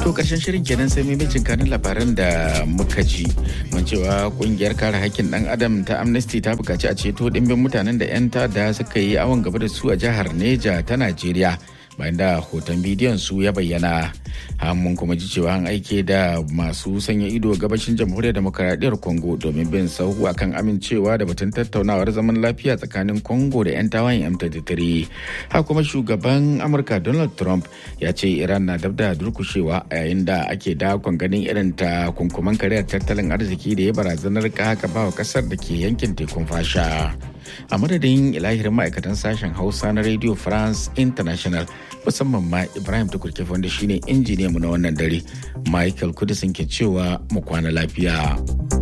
To karshen shirin kenan sai maimacin kanin labaran da muka ji. Mun cewa kungiyar kare hakkin dan adam ta Amnesty ta bukaci a ceto dimbin mutanen da 'yan tada suka yi awon gaba da su a jihar Neja ta Najeriya. bayan da hoton bidiyon su ya bayyana mun kuma ji cewa an aike da masu sanya ido gabashin jamhuriyar demokaradiyyar congo domin bin sahu akan amincewa da batun tattaunawar zaman lafiya tsakanin congo da 'yan tawayen m23 haka kuma shugaban amurka donald trump ya ce iran na dab da durkushewa a yayin da ake dakon ganin irin ta kunkuman kariyar tattalin arziki da ya barazanar haka ba wa kasar da ke yankin tekun fasha a madadin ilahirin ma'aikatan sashen hausa na radio france international musamman ma ibrahim tukurke wanda shine injiniyanmu na wannan dare michael kudisin ke cewa mu kwana lafiya.